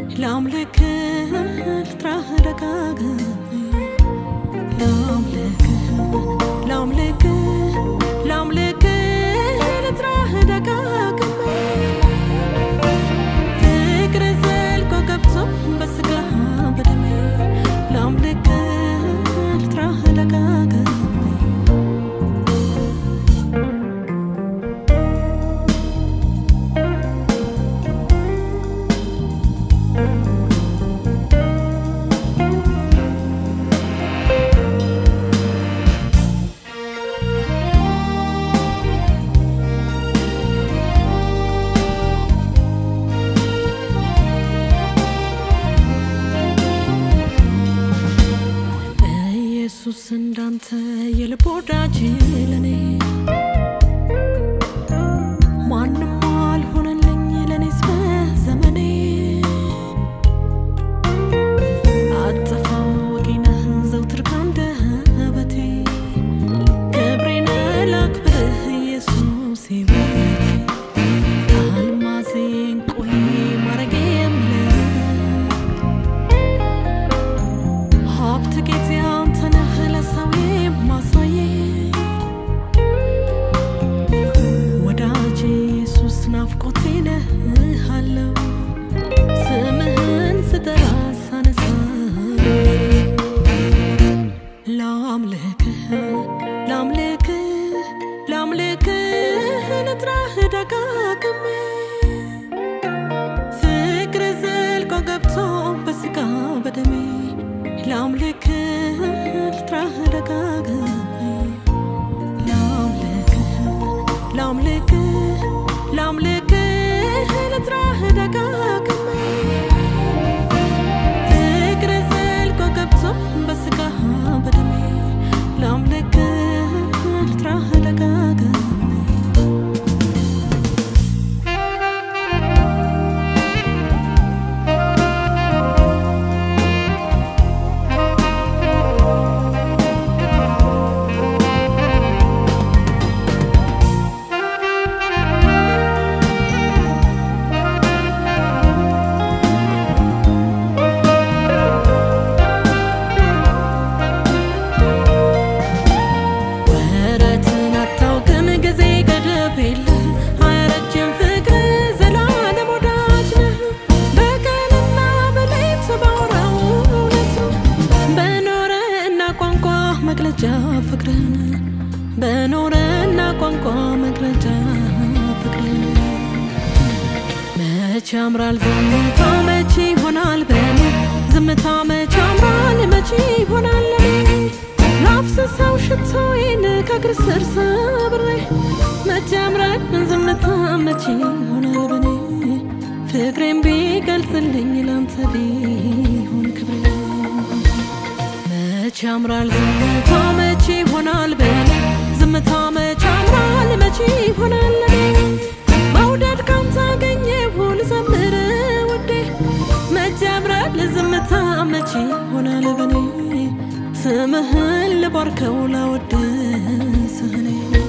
ላምልክህ ልጥራህ ደጋግሜ ላምልክህ ላምልክህ ላምልክህ ልጥራህ ደጋግሜ ፍቅር ዘልቆ ገብቶ በስጋ በደሜ ላምልክህ ልጥራህ ደጋግሜ ኢየሱስ እንዳንተ የልብ ወዳጅ ለኔ ማንም አልሆነልኝ ለኔስ በዘመኔ አጠፋም ወጌነህ ዘውትር ካንደበቴ ክብሬን ላክብርህ ኢየሱስ ሕይወቴ አልማዜ ዕንቁዬ ማረጌ የምልህ ሀብት ጌጤ አንተ ነህ ለሰው የማሳየ ወዳጄ ኢየሱስ ናፍቆቴ ነህ አለው ስምህን ስጠራ ሳነሳ ላምልክህ ላምልክህ ላምልክህ ልጥራህ ደጋግሜ ፍቅር ዘልቆ ገብቶ በስጋ በደሜ ላምልክህ ልጥራህ ደጋግሜ ላምልክህ ላምልክህ ላምልክህ ልጥራህ ደጋግሜ ፍቅር ዘልቆ ገብቶ በስጋ በደሜ ላምልክህ ልጥራህ ደጋግሜ ወረትን አታውቅም ጊዜ ገደብ የለህ አያረጅም ፍቅር ዘላለም ወዳጅ ነህ በቀንና በሌት ባወራው እውነት በኖረና ቋንቋ መግለጫ ፍቅርን በኖረና ቋንቋ መግለጫ ፍቅርን መቼ ያምራል ዝምታ መቼ ይሆናል በኔ ዝምታ መቼ ያምራል መቼ ይሆናል ለኔ ላፍስሰው ሽቶዬን ከእግር ስር ሰብሬ መቼ ያምራል ዝምታ መቼ ይሆናል በኔ ፍቅሬን ቢገልጽልኝ ላንተ ቢሆን ክብሬ መቼ ያምራል ዝምታ መቼ ይሆናል በኔ ዝምታ መቼ ያምራል መቼ ይሆናል ለኔ መውደድ ካንተ አገኘሁ ልዘምር ውዴ መቼ ያምራል ዝምታ መቼ ይሆናል በኔ ስምህን ልባርከው ላወድስህ እኔ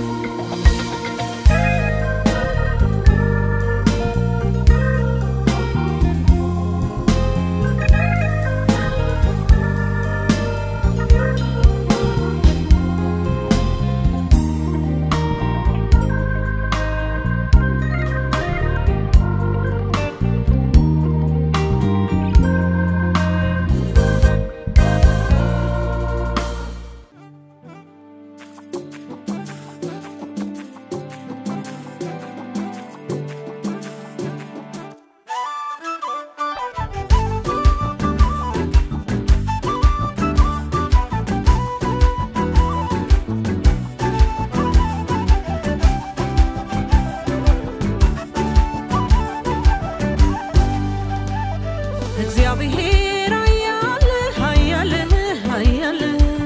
እግዚአብሔር ኃያል ኃያል ኃያል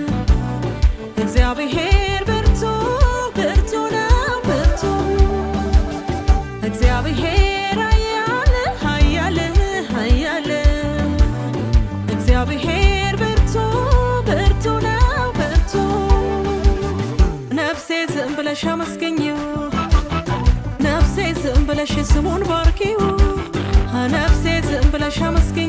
እግዚአብሔር ብርቱ ብርቱ ነው ብርቱ እግዚአብሔር ኃያል ኃያል ኃያል እግዚአብሔር ብርቱ ብርቱ ነው ብርቱ ነፍሴ ዝም ብለሽ አመስገኝው ነፍሴ ዝም ብለሽ ስሙን ባርኪው ነፍሴ ዝም ብለሽ አመስገኝ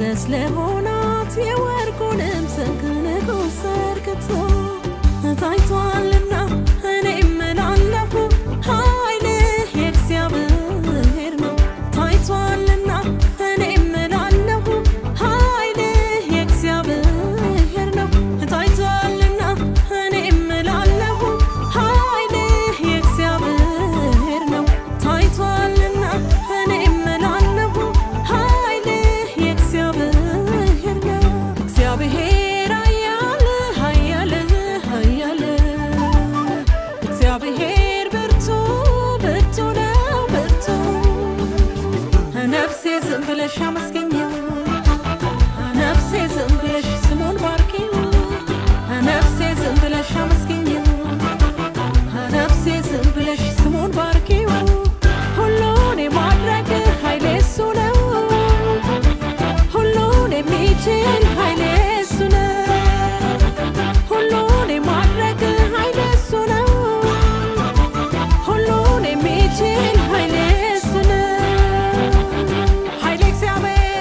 ስለሆናት የወርቁንም ዘንግ ንጉሥ ዘርግቶ ታይቷልና እኔ እምላለሁ ኃይልህ የእግዚአብሔር ነው። ታይቷልና እኔ እምላለሁ ኃይልህ የእግዚአብሔር ነው። ታይቷልና እኔ እምላለሁ ኃይልህ የእግዚአብሔር ነው። ታይቷልና እኔ እምላለሁ ኃይልህ የእግዚአብሔር ነው። እግዚአብሔር ኃያል ኃያል ኃያል እግዚአብሔር ብርቱ ብርቱ ነው ብርቱ ነፍሴ ዝም ብለሽ አመስገኘው ነፍሴ ዝም ብለሽ ስሙን ባርኪው ነፍሴ ዝም ብለሽ አመስገኘው ነፍሴ ዝም ብለሽ ስሙን ባርኪው ሁሉን የማድረግ ኃይሌ እሱ ነው ሁሉን የሚችል ኃይሌ እሱ ነው ሁሉን የማድረግ ኃይሌ እሱ ነው ሁሉን የሚችል ኃይሌ እሱ ነው ኃይሌ እግዚአብሔር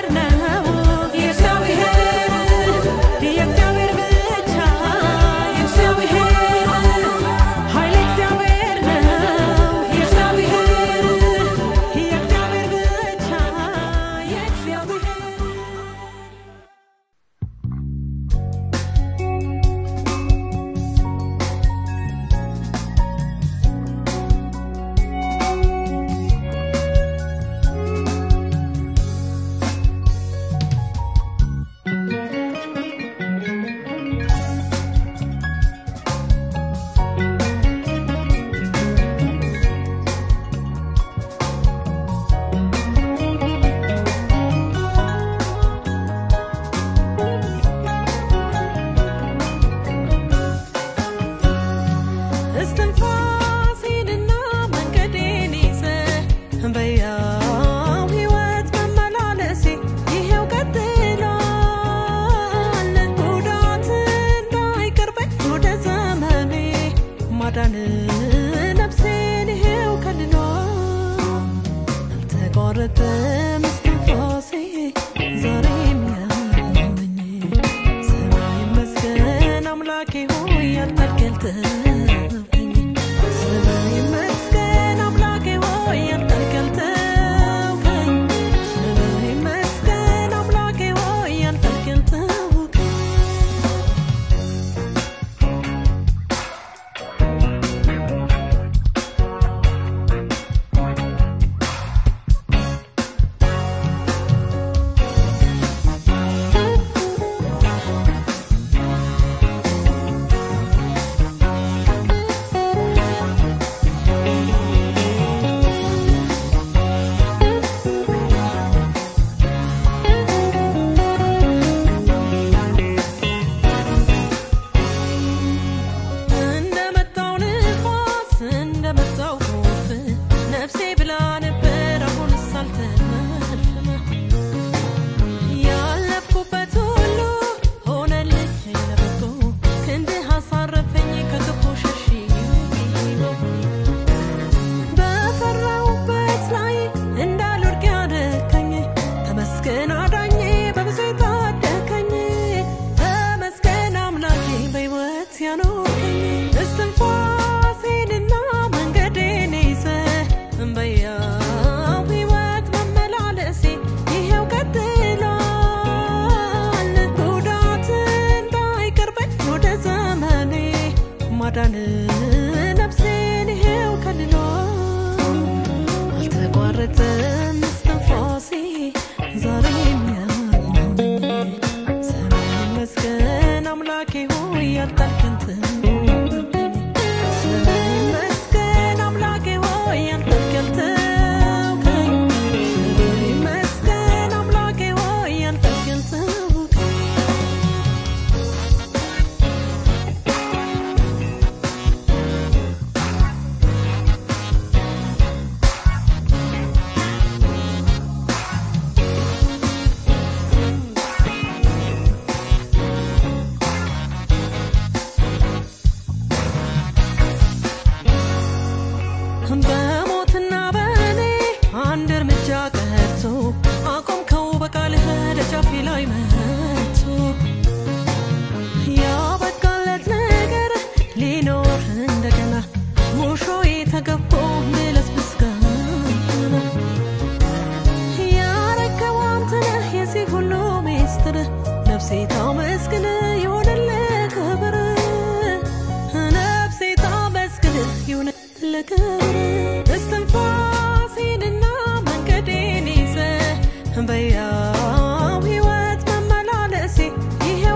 በያው ሕይወት መመላለሴ ይሄው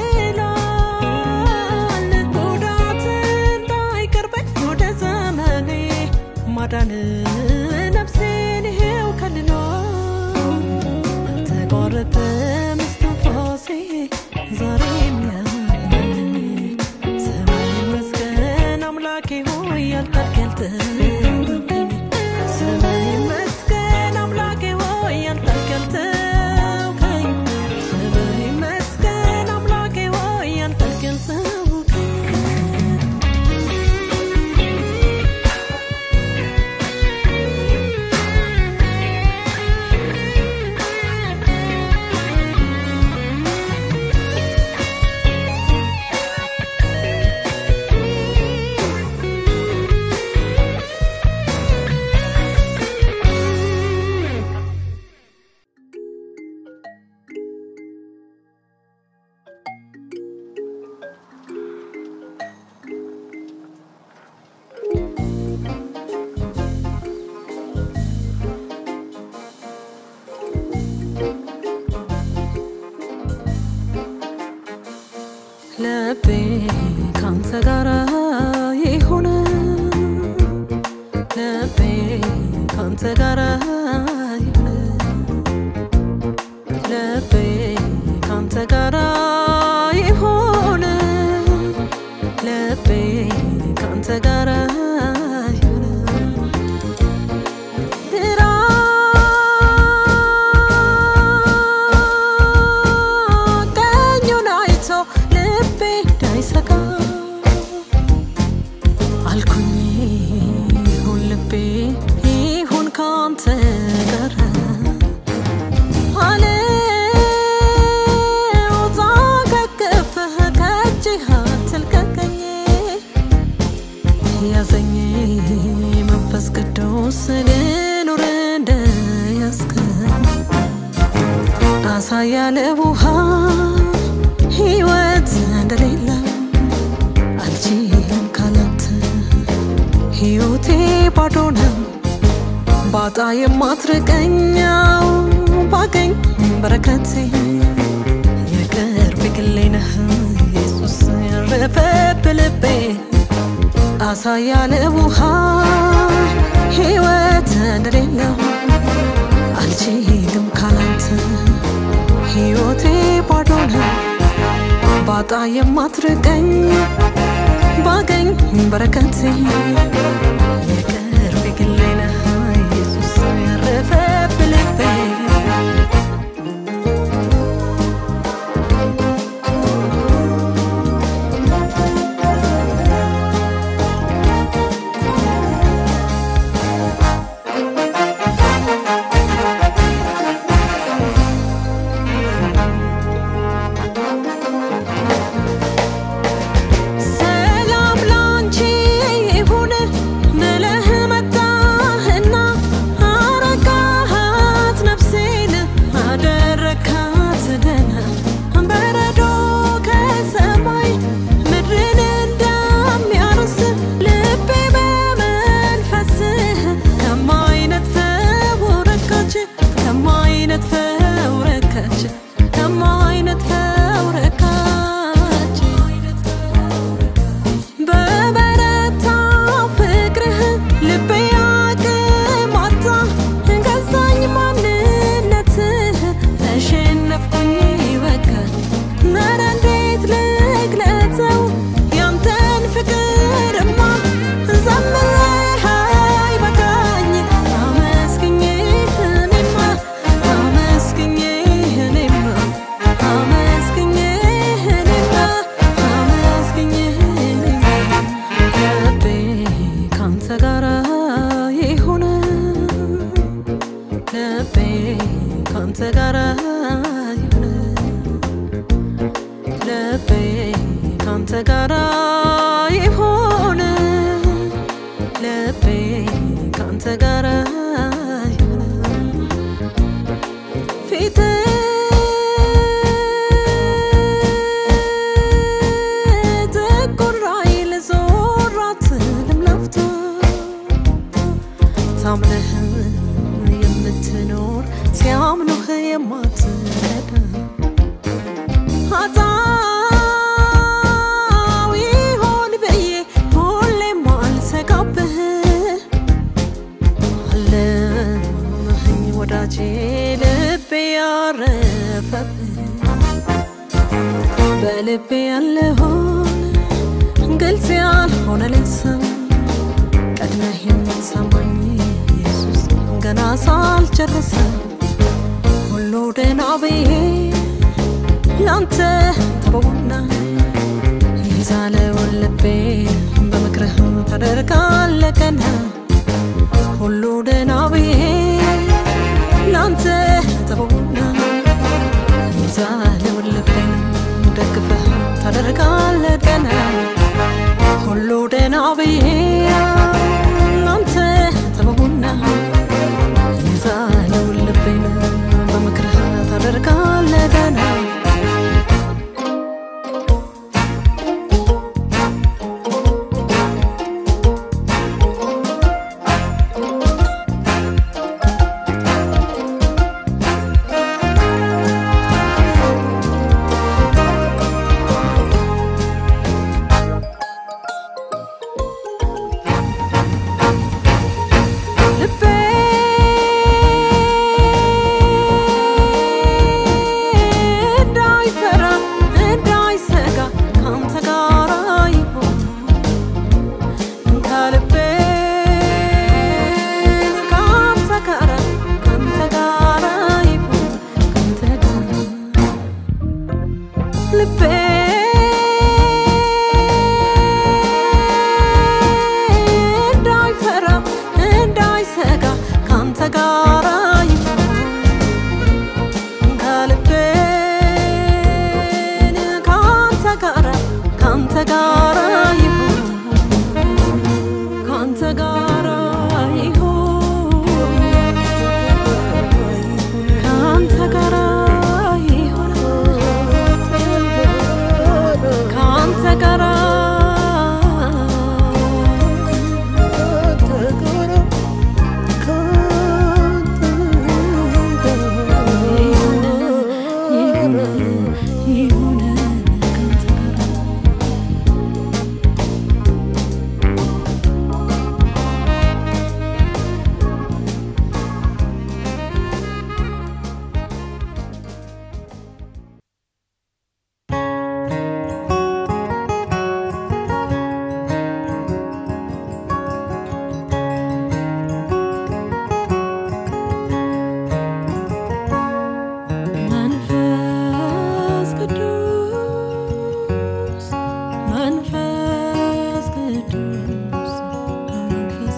ቀጥሏል። ጉዳት እንዳይቀርበኝ ወደ ዘመኔ ማዳን ነፍሴን ይሄው ከልሏል። አልተቋረጠም እስትንፋሴ ዛሬም ያለኝ ሰማይ ይመስገን አምላኬ ሆይ ያልታገልጥብኝ ሰማይ ይመስገን አምላኬ ሆይ ያልታገልጥብኝ ሰማይ ይመስገን አምላኬ ሆይ ያልታገልጥብኝ ልቤ ካንተ ጋራ ይሁን ልቤ ካንተ ጋራ ይሁን ልቤ ካንተ ጋራ ይሁን ልቤ ካንተ ጋራ ይሁን ግራ ቀኙን አይቶ ልቤ እንዳይሰጋ አልኩኝ ይሁን ልቤ ይሁን ካንተ ጋር አልውጣ ከቅፍህ ከእጅህ አትልቀቀኝ ያዘኝ መንፈስ ቅዱስ ልኑር እንደያዝከኝ አሳ ያለ ውሃ ሕይወት እንደሌለው አልችልም ካላንተ ሕይወቴ ባዶ ነው ባጣ የማትርቀኛው ባገኝ በረከቴ የቅርብ ግሌ ነህ ኢየሱስ ያረፈብ ልቤ አሳ ያለ ውሃ ሕይወት እንደሌለው አልችልም ካላንተ ሕይወቴ ባዶ ነው ባጣ የማትርቀኝ ባገኝ በረከቴ የቅርብ ግሌ ነህ ኢየሱስ ያረፈብ ልቤ ሰላም ላንቺ ይሁን ብለህ መጣህና አረጋሃት ነፍሴን አደረካት ደህና በረዶ ከሰማይ ምድርን እንደሚያርስ ልቤ በመንፈስህ ከማይነጥፈው ረካች ከማይነጥፈው ረካች ከማይነጥፈው ረካች በበረታ ፍቅርህ ልቤ አቅም አጣ ገዛኝ ማንነትህ ተሸነፍኩኝ በቃ ኧረ እንዴት ልግለጸው ያንተን ፍቅርማ ዘምሬህ አይበቃኝ አመስግኜህ እኔማ አመስግኜህ እኔማ አመስግኜህ እኔማ አመስግኜህ እኔማ ልቤ ካንተ ጋራ ይሁን ልቤ ካንተ ጋራ ይሁን ልቤ ካንተ ጋራ ይሁን ልቤ ካንተ ጋራ ይሁን ፊት ጥቁር አይል ዞራት ልምለፍቶ ታምነህ የምትኖር ሲያምኑህ ያረፈብህ በልቤ ያለሆን ግልጽ ያልሆነልኝ ሰው ቀድመህ የምትሰማኝ ኢየሱስ ገና ሳልጨርሰ ሁሉ ደህና ብዬ ላንተ ተበውና ይዛለውን ልቤን በምክርህ ታደርጋለህ ቀና ሁሉ ደህና ብዬ ላንተ ተበውና ይዛለውን ልቤን ደግፈህ ታደርጋለህ ቀና ሁሉ ደህና ብዬ ላንተ ተበውና ይዛለውን ልቤን በምክርህ ታደርጋለህ ቀና ልቤ እንዳይፈራ እንዳይሰጋ ካንተ ጋር ይሆን ከልቤ ካንተ ጋር ካንተ ጋር ይሆን ካንተ ጋር ልቤ እንዳይፈራ እንዳይሰጋ ካንተ ጋር ይሆን ከልቤ ካንተ ጋር ካንተ ጋር ይሆን ካንተ ጋር ይሆን ካንተ ጋር ይሆን ካንተ ጋር ይሁን ይሁን ካንተ ጋር መንፈስ ቅዱስ መንፈስ ቅዱስ መንፈስ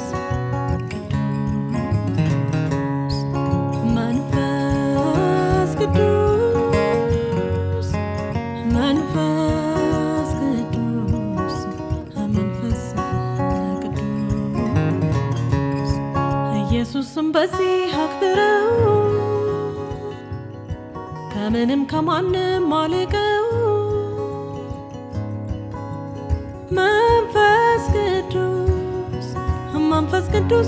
ቅዱስ መንፈስ ቅዱስ መንፈስ ቅዱስ መንፈስ ቅዱስ ኢየሱስም በዚህ አክብረው ከምንም ከማንም አልቀው መንፈስ ቅዱስ መንፈስ ቅዱስ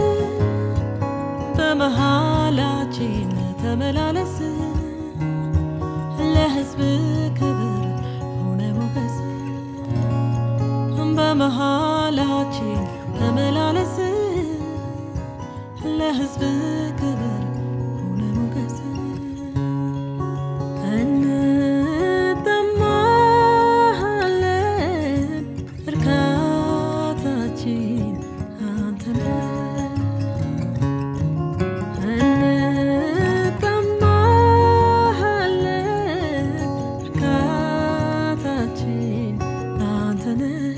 በመሃላችን ተመላለስ ለሕዝብ ክብር ሆነ ሞገስ በመሃላችን ተመላለስ ለሕዝብ ክብር ሆነ ሞገስ እንጠማሃለን እርካታችን አንተ ነህ። እንጠማሃለን እርካታችን አንተ ነህ።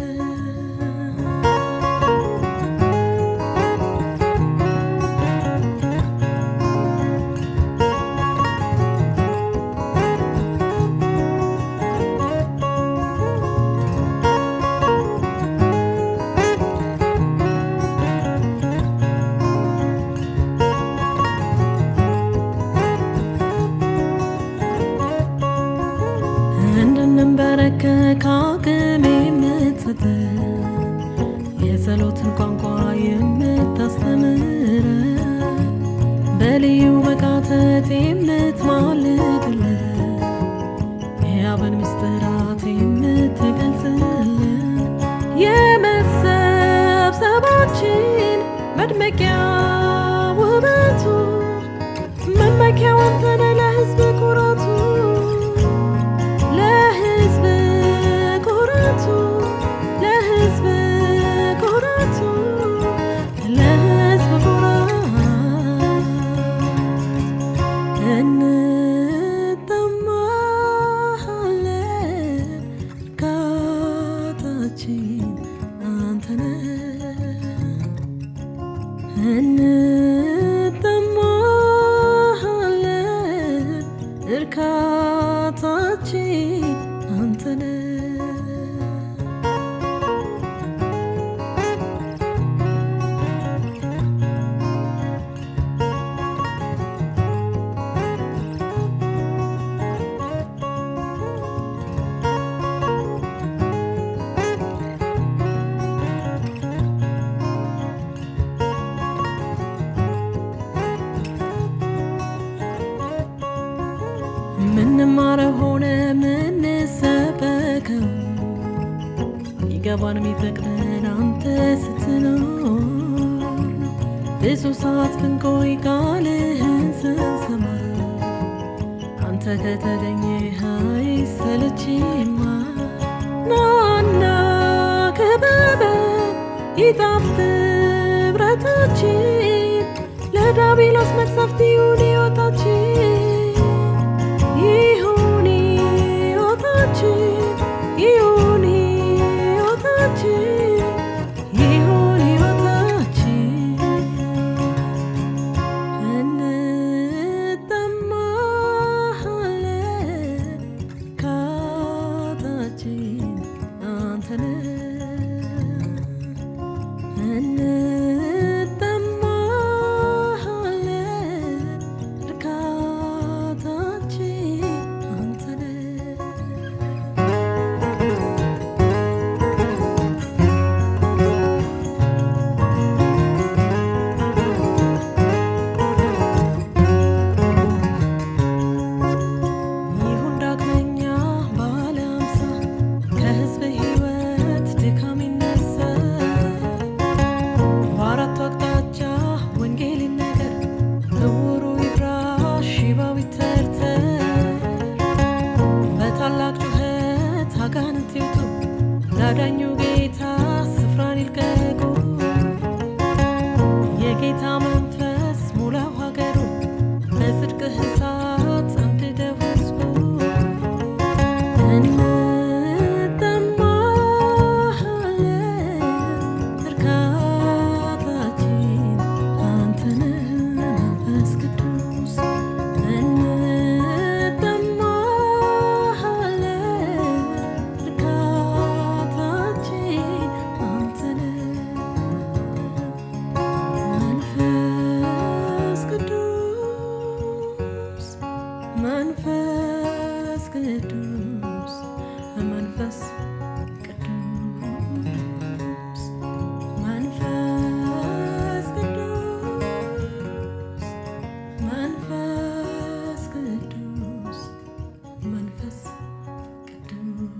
እንድንበረከክ አቅም የምትሰጥ የጸሎትን ቋንቋ የምታስተምረ በልዩ መቃተት የምትማልድልን የአብን ምስጢራት የምትገልጽልን የመሰብሰባችን መድመቂያ ውበቱ መመኪያው አንተነ ለሕዝብ እንጠማሃለን እርካታችን አንተነህ እንጠማሃለን እርካታችን አንተነህ ምንማረው ሆነ ምንሰበከው ይገባን የሚጠቅመን አንተ ስትኖር ነው። ብዙ ሰዓት ብንቆይ ቃልህን ስንሰማ አንተ ከተገኘ አይሰለችማ ናና ክበበን ይጣፍጥ ብረታችን ለዳቢሎስ መቅሰፍት ይሁን ሕይወታችን ይሁን ሕይወታችን ይሁን ሕይወታችን ይሁን ሕይወታችን እንጠማሃለን ካታችን አንተነህ እንጠማሃለን እርካታችን አንተነህ ይሁን ዳግመኛ ባለ አምሳ ከሕዝብ ሕይወት ድካም ይነሳ በአራቱ አቅጣጫ ወንጌል ይነገር እውሩ ይብራ ሽባው ይተርተር በታላቅ ጩኸት አጋንንት ይውጡ ላዳኙ ጌታ ስፍራን ይልቀቁ የጌታ መንፈስ ሙላው ሀገሩ በጽድቅህ እሳት አንድደው ሕዝቡ እንጠማሃለን እርካታችን አንተነህ መንፈስ ቅዱስ እንጠማሃለን እርካታችን አንተነህ መንፈስ ቅዱስ መንፈስ ቅዱስ መንፈስ ቅዱስ መንፈስ ቅዱስ መንፈስ ቅዱስ መንፈስ ቅዱስ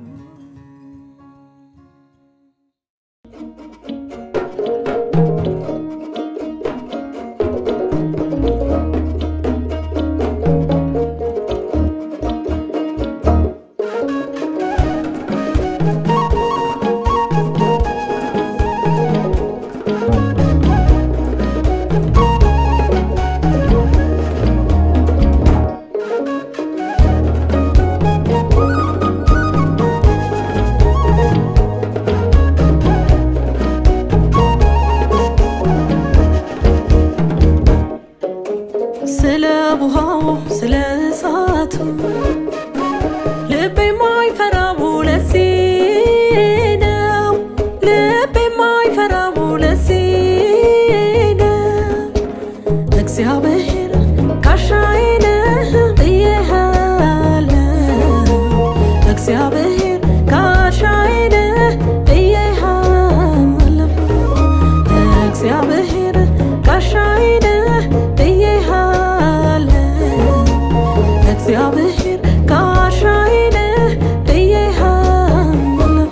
ስለ ውሃው ስለ እሳቱ ልብ የማይፈራው ለዚህ ነው። ልብ የማይፈራው ለዚህ ነው። እግዚአብሔር ጋሻዬ ነህ ብዬሃለሁ። እግዚአብሔር ጋሻዬ ነህ ብዬሃለሁ። እግዚአብሔር ጋሻዬ ነህ ብዬሃለሁ። እግዚአብሔር ጋሻዬ ነህ ብዬሃለሁ።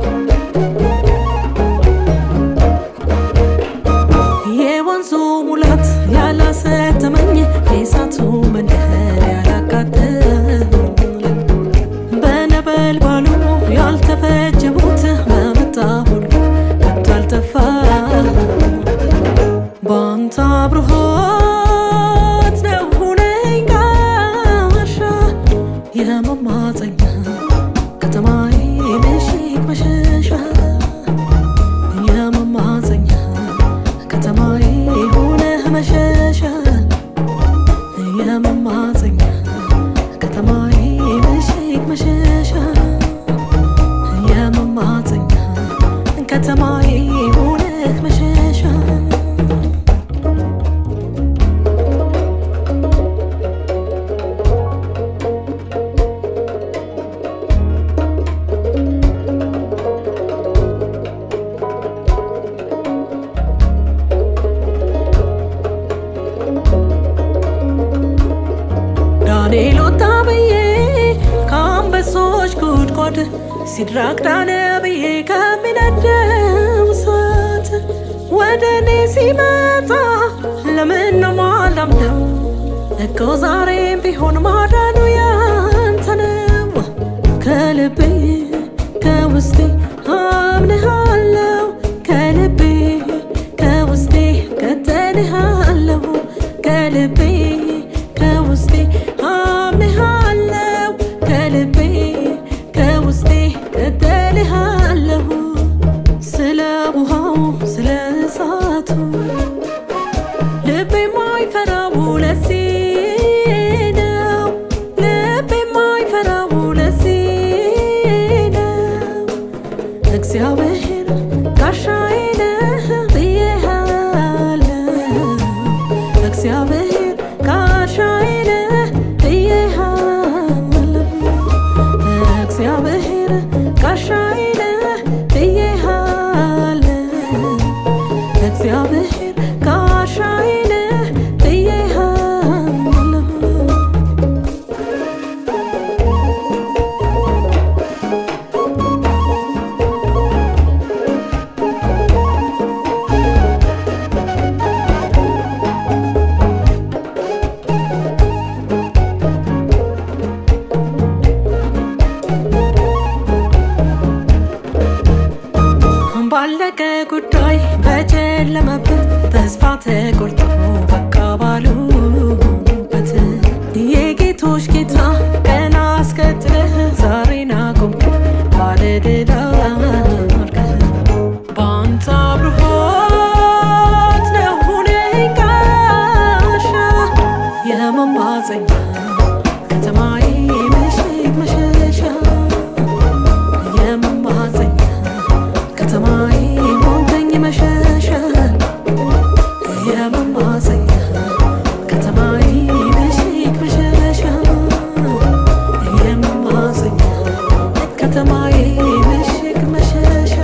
የወንዙ ሙላ እሳት ያላሰተመኝ የእሳቱ መንደር ያላቃጠል በነበልባሉ ያልተፈጀቡት በመጣ ሁሉ ከቶ አልጠፋ በአንተ አብርሆት ነው ሁነኝ ጋሻ የመማፀኛ ከተማዬ ምሽግ መሸሻ የመማፀኛ ከተማዬ ሆነህ መሸሻ የመማፀኛ ከተማዬ ምሽግ መሸሻ የመማፀኛ ከተማዬ ሆነህ መሸሻ ዳንኤል ወጣ ብዬ ከአንበሶች ጉድጓድ ሲድራቅ ዳነ ብዬ ከሚነደው እሳት ወደ እኔ ሲመጣ ለምን ነው ማላምነው? እኮ ዛሬም ቢሆን ማዳኑ ያንተ ነው። ከልቤ ከውስጤ አምንሃለሁ ከልቤ ከውስጤ ከተንሃለሁ ከልቤ ከውስጤ አምንሃለሁ ከልቤ ከውስጤ ከተንሃለሁ ስለ ውሃው ስለ እሳቱ ልቤ የማይፈራው ለዚህ ነው ልቤ የማይፈራው ለዚህ ነው እግዚአብሔር ጋሻዬ ነህ ብዬሃለሁ እግዚአብሔር ጋሻዬ ነህ ብዬሃለሁ እግዚአብሔር ጋሻዬ ነህ ብዬሃለሁ እግዚአብሔር ጋሻዬ ነህ ብዬሃለሁ ባለቀ ጉዳይ በጨለመበት ተስፋ ተቆርጦ በቃ ባሉበት የጌቶች ጌታ ቀና አስቀጥለህ ዛሬን አቆምክ ባለድል አድርገህ በአንተ አብርሆት ነው ሁነኝ ጋሻ የመማፀኛ ከተማዬ ምሽግ መሸሻ የመማፀኛ ከተማዬ ሆንከኝ መሸሻ የመማፀኛ ከተማዬ ምሽግ መሸሻ የመማፀኛ ከተማዬ ምሽግ መሸሻ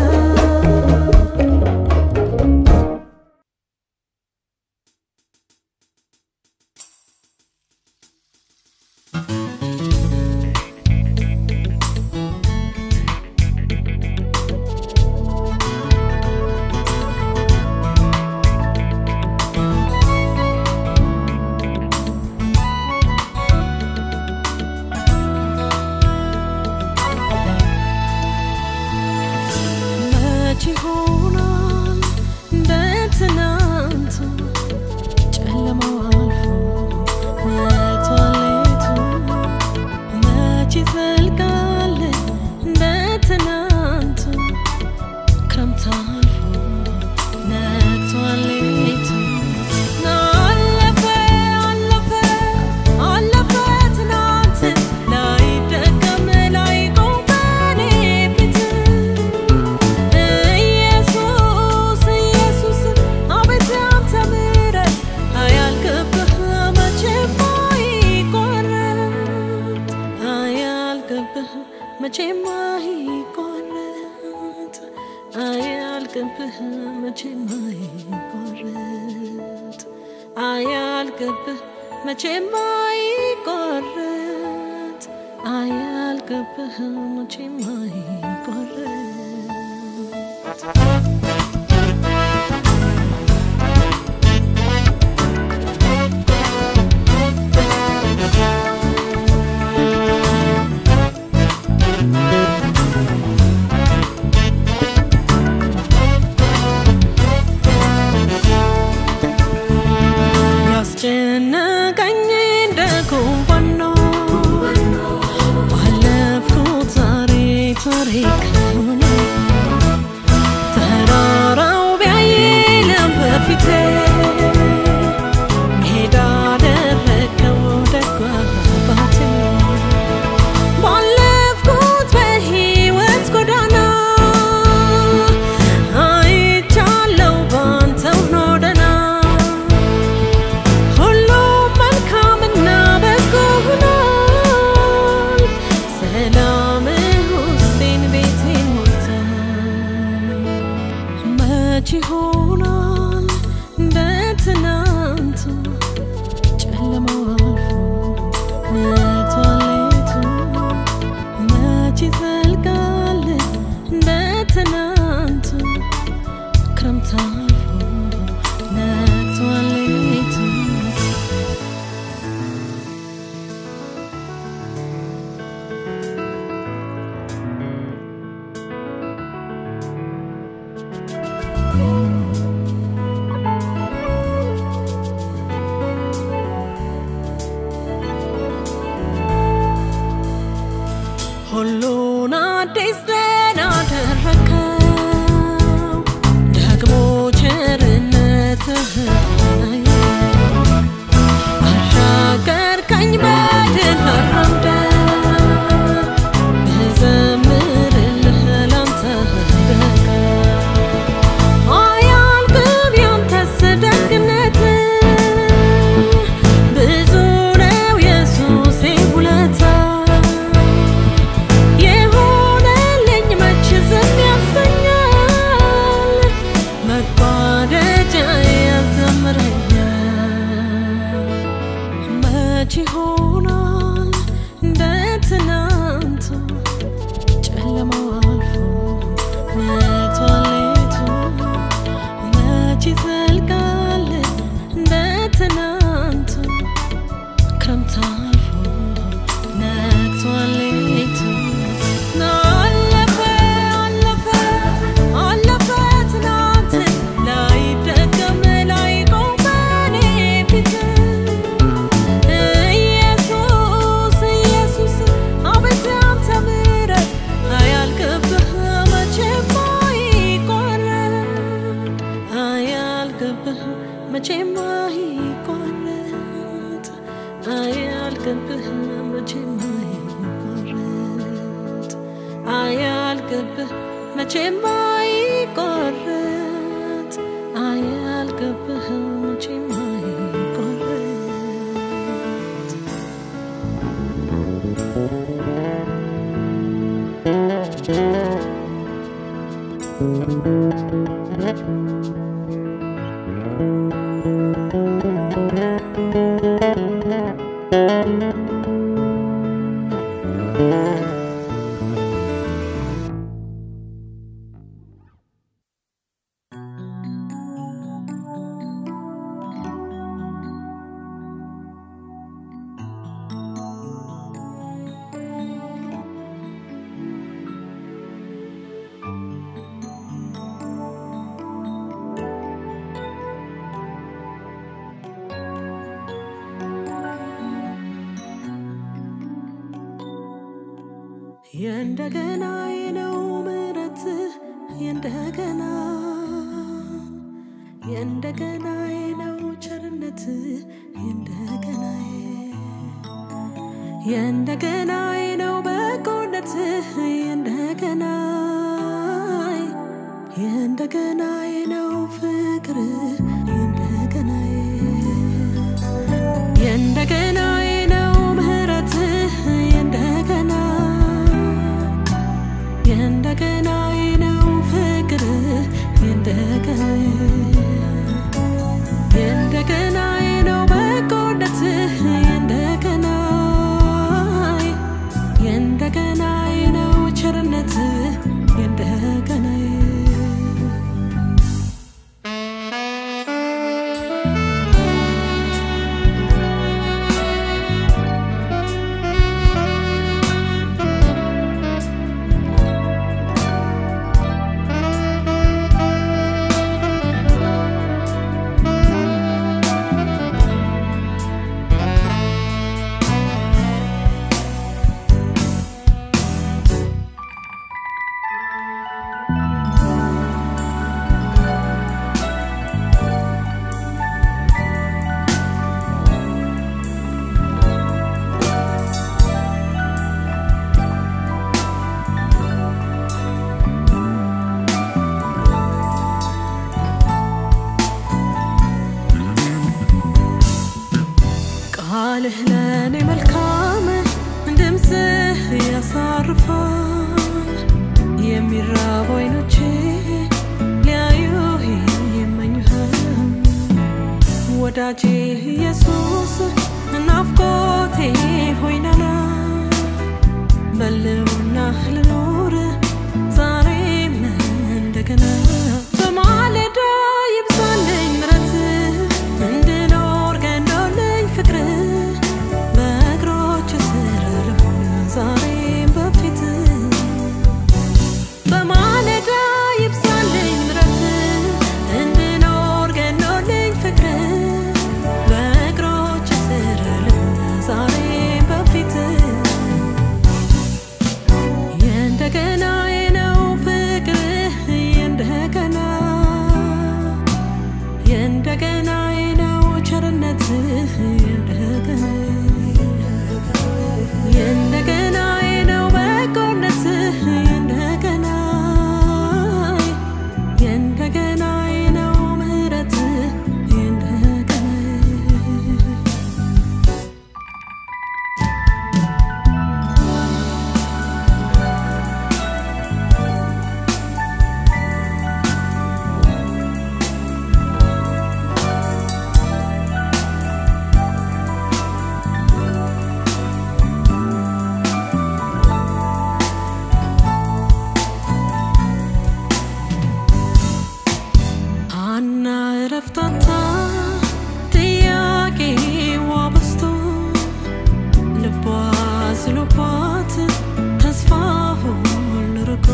መች ይሆናል እንደ ትናንቱ ጨለማው አልፎ ነግቷል ሌቱ? መች ይዘልቃል እንደ ትናንቱ ክረምት አልፎ ነግቷል ሌቱ? አለፈ አለፈ አለፈ ትናንት ላይደገም ላይቆም በኔ ፊት ኢየሱስ ኢየሱስ አቤት ያንተ ምሕረት አያልቅብህ መቼም አይቆረጥ አያልቅብህ መቼም አይቆረጥ አያልቅብህ መቼም አይቆረጥ አያልቅብህ መቼም አይቆረጥ አያልቅብህ መቼም አይቆረጥ ያስጨነቀኝ እንደ ጉንፋን ነው ባለፍኩት ዛሬ ታሪክ ሆነ ተራራው ቢያይልም በፊቴ ሜዳ አደረገው ደጓ አባቴ ባለፍኩት በሕይወት ጎዳና አይቻለው ባንተው ነው ደና ሁሉም መልካምና በጎ ሆኗል። ሰላምህ ውስጤን ቤቴን ሞልቷል። መች ይሆናል እንደ ትናንቱ ጨለማው አልፎ ነግቷል ሌቱ መች ይዘልቃል እንደ ትናንቱ ክረምት አልፎ ነግቷል ሌቱ ሁሉን አዲስ ደህና አደረከው ደግሞ ቸርነትህ አሻገርከኝ በድል አራምደ ብዘምርልህ ላንተ በቃ አያልቅም ያንተስ ደግነት ብዙ ነው የሱሴ ውለታ የሆነልኝ መች ዝም ያሰኛል መቋደጃ ያዘምረኛል መች ይሆናል እንደ ትናንቱ ጨለማው አልፎ ነግቷል ሌቱ መች ይዘልቃል እንደ ትናንቱ ክረምት አልፎ ነግቷል ሌቱ አለፈ አለፈ አለፈ ትናንት ላይደገም ላይቆም በኔ ፊት ኢየሱስ ኢየሱስ አቤት ያንተ ምሕረት አያልቅብህ መቼም አይቋረጥ አያልቅብህ መቼም አይቋረጥ አያልቅብህ መቼም አይቋረጥ አያልቅብህ መቼም አይቋረጥ አያልቅብህ መቼም አይቋረጥ የእንደገና ነው ምሕረትህ የእንደገና የእንደገና ነው ቸርነትህ የእንደገና የእንደገና ነው በጎነትህ የእንደገና የእንደገና ነው ፍቅርህ የእንደገና የእንደገና ነው ምሕረትህ የእንደገና የእንደገና ነው ፍቅርህ የእንደገና የእንደገና ነው በጎነትህ የእንደገና የእንደገና ነው ቸርነትህ የእንደገና ቃልህ ለእኔ መልካም ድምፅህ ያሳርፋል የሚራቡ አይኖቼ ሊያዩ ይመኙሃል ወዳጄ ኢየሱስ ናፍቆቴ ሆይናና በልውና ልኖር ዛሬም እንደገና በማለዳ ይብዛልኝ ምረት እንድኖር ገንዶልኝ ፍቅር በእግሮች ስር ልሆን ዛሬም በፊት በማለዳ ይብዛልኝ ምረት እንድኖር ገንዶልኝ ፍቅር በእግሮች ስር ልሆን ዛሬም በፊት የእንደገና ነው ፍቅርህ የእንደገና የእንደገና ነው ቸርነትህ የእንደገና የእንደገና ነው በጎነትህ የእንደገና የእንደገና ነው ምሕረትህ የእንደገና አና እረፍታታ ጥያቄዋ በዝቶ ልቧ ዝሎባት ተስፋ ሁሉ ርቆ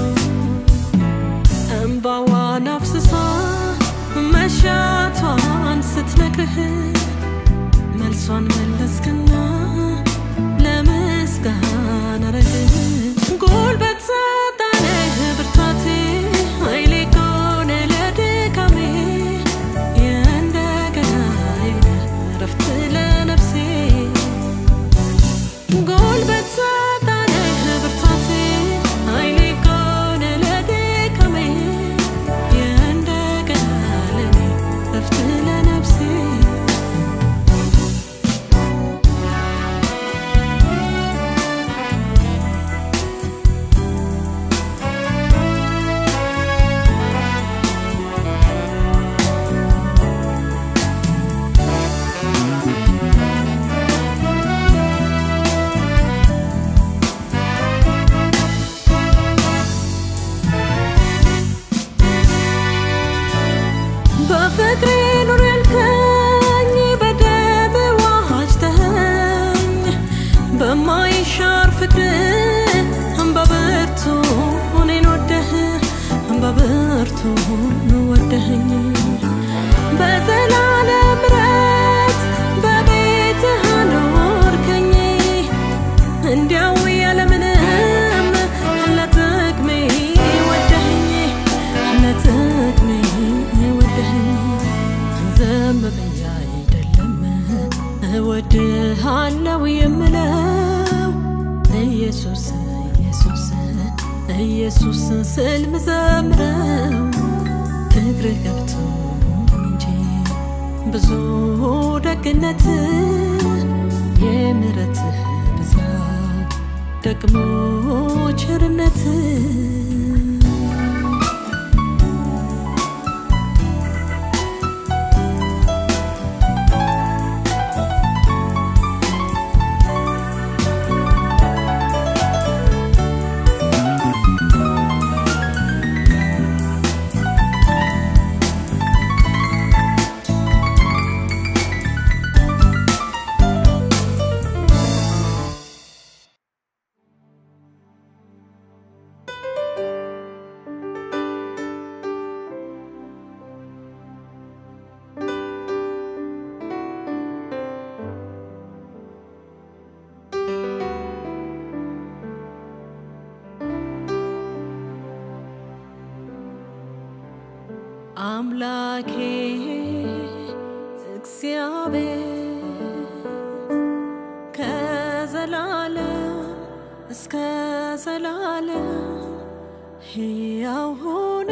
እንባዋን አፍስሳ መሻቷን ስትነግርህ መልሷን መለስክና ለምስጋና ረግህ ጉልበት ሰጣነህ ብርታቴ ኃይሌ ከሆነ ለድካሜ የእንደገና ረፍት ለነፍሴ ጉልበት ሰጣነህ ብርታቴ ኃይሌ ከሆነ ለድካሜ የእንደገና ለኔ ረፍት ለነፍሴ በፍቅሬ ኑር ያልከኝ በደም ዋጅተኸኝ በማይሻር ፍቅር በብርቱ እኔን ወደህ በብርቱ ወደኸኝ በዘላለም ምሕረት በቤትህ አኖርከኝ እንዲያው ያለምንም ለጥቅሜ ወደኸኝ ለጥቅሜ ወደኸኝ ዝም ብዬ አይደለም እወድሃለው የምለው ኢየሱስ ኢየሱስ ኢየሱስ ስል ምዘምረው ፍቅር ገብቶ እንጂ ብዙ ደግነት የምሕረትህ ብዛት ደግሞ ቸርነት አምላኬ እግዚአብሔር ከዘላለም እስከ ዘላለም ሕያው ሆነ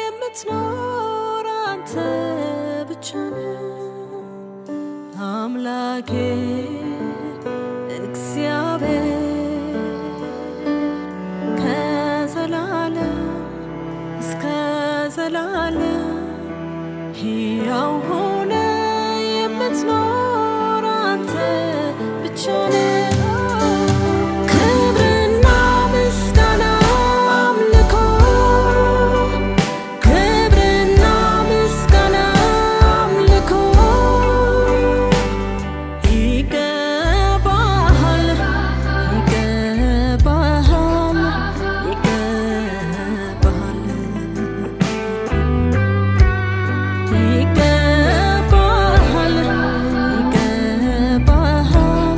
የምትኖር አንተ ብቻ ነህ። አምላኬ አምላኬ እግዚአብሔር ከዘላለም እስከ ዘላለም ሕያው ሆነ የምትኖር አንተ ብቻ ነህ። ክብርና ምስጋና አምልኮ ክብርና ምስጋና አምልኮ ይገባሃል ይገባሃል ይገባሃል ይገባሃል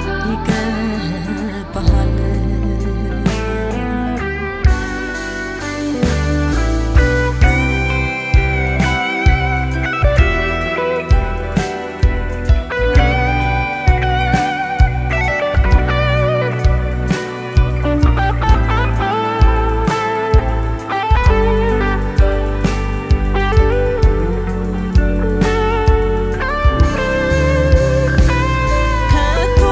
ይገባሃል ይገባሃል ከቶ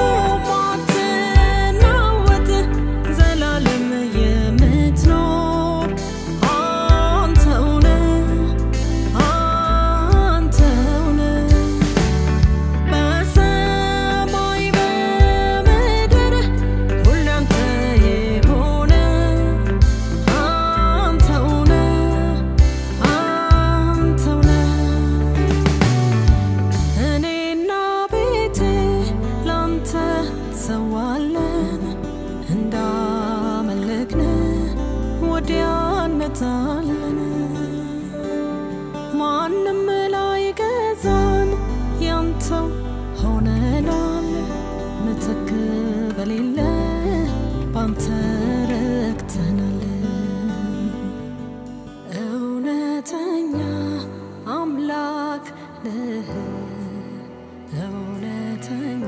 ማትናወጥ ዘላለም የምትኖር አንተው ነህ አንተው ነህ በሰማይ በምድር ሁሉ አንተ የሆነ አንተው ነህ አንተው ነህ እኔና ቤቴ ላንተ ሰዋለን እንዳመለክን ወዲያነታለን ማንም ላይ ገዛን ያንተው ሆነናል ምትክ በሌለ ባንተ ረክተናል እውነተኛ አምላክ ነህ እውነተኛ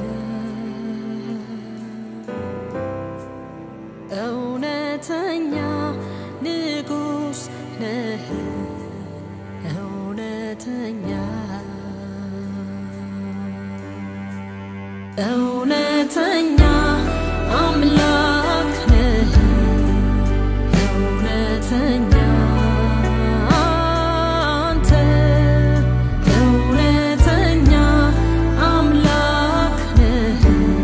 እውነተኛ ንጉሥ ነህ እውነተኛ እውነተኛ አምላክ ነህ እውነተኛ አንተ እውነተኛ አምላክ ነህ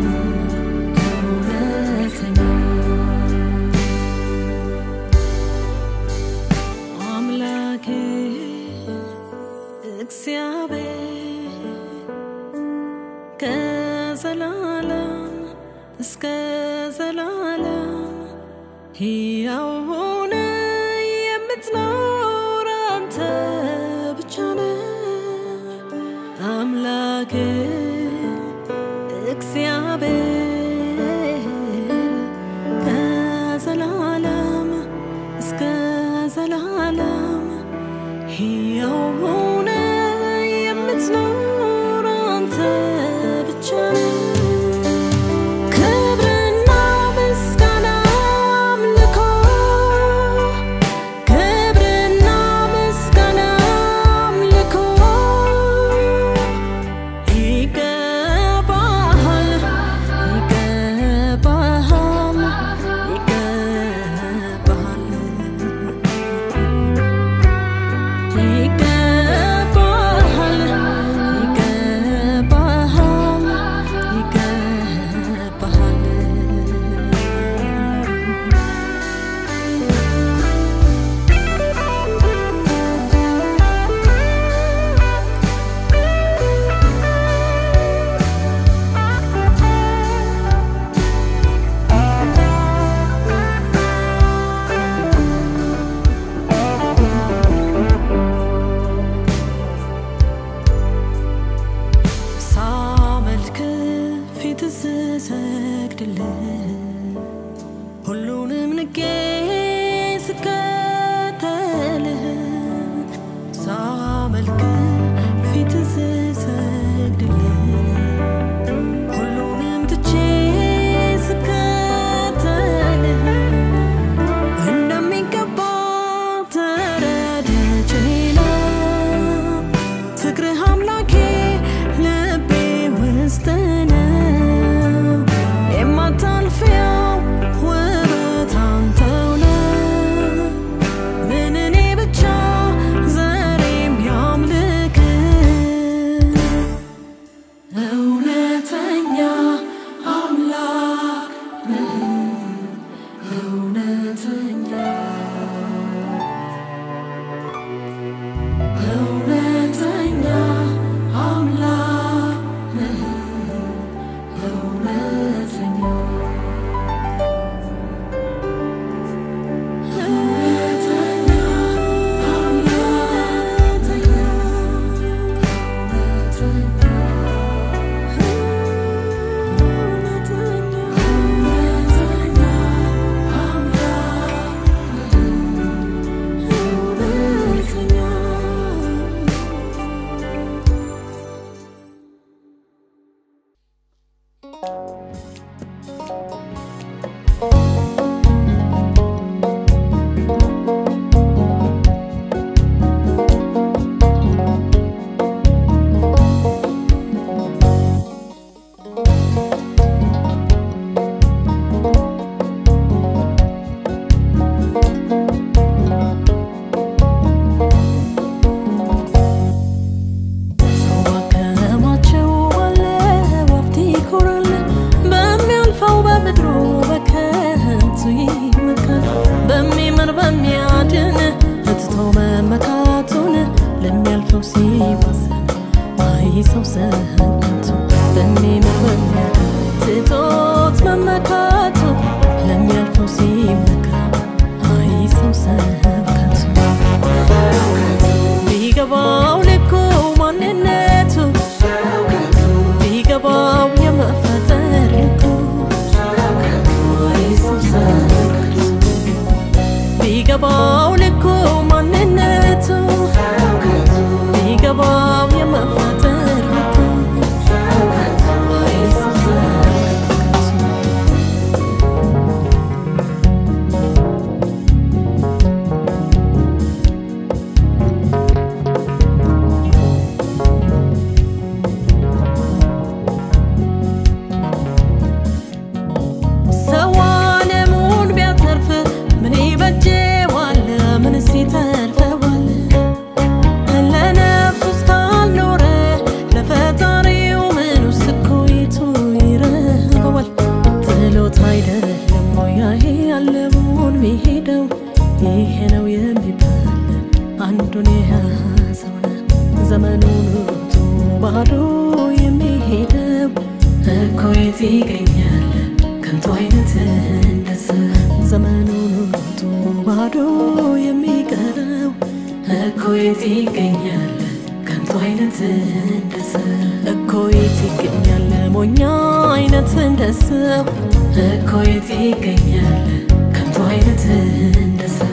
እውነተኛ አምላኬ እግዚአብሔር ከዘላለም እስከ ዘላለም ሕያው ሆነ የምትኖር አንተ ብቻ ነህ አምላኬ እግዚአብሔር ከዘላለም እስከ ዘላለም ሕያው ሆነ የምትኖር አንተ ብቻ ነህ ክብርና ምስጋና አምልኮ ክብርና ምስጋና አምልኮ ይገባሃል ይገባሃል ይገባሃል ይገባሃል ይገባሃል ሳመልክ ፊት ስሰግድልህ ሁሉንም ንቄ ስከተልህ ሳመልክ ፊት ስሰግድልህ ሁሉንም ትቼ ስከተልህ እንደሚገባ ተረድቼ ነው ፍቅርህ አምላኬ ልቤ ሰው ባከማቸው ባለ ወፍት ይኮራል፣ በሚያልፈው በምድሩ በከንቱ ይመካል። በሚምር በሚያድን ትቶ መመካቱን ለሚያልፈው ሲባዘን አይ ሰው ሰከንቱ በሚምር በሚያድን ትቶት መመካቱ ለሚያልፈው ሲመካ አይ ሰው ሰከንቱ ቢገባው ልኩ ማንነቱ ቢገባው የመፈጠር ልኩ አይ ሰው ሰከንቱ ቢገባው ልኩ ማንነቱ ቢገባው የመፈጠር ልኩ አይ ሰው ሰከንቱ ሰው ዓለሙን ቢያተርፍ ምን ይበጀዋል? ምንስ ይተርፈዋል? ለነፍሱ እስካልኖረ ለፈጣሪው ምኑስ እኩይቱ ይረበዋል? ጥሎት አይደለም ወይ ያሄ ያለውን ሚሄደው ይሄ ነው የሚባል አንዱን የያዘውን ዘመኑን ሩጡ ባዶ የሚሄደው እኮ የት ይገኛል ከንቱ አይነት እንደሰ ዘመኑን ሩጡ ባዶ የሚቀረው እኮ የት ይገኛል ከንቱ አይነት እንደሰ እኮ የት ይገኛል ሞኛ አይነት እንደሰው እኮ የት ይገኛል ከንቱ አይነት እንደሰው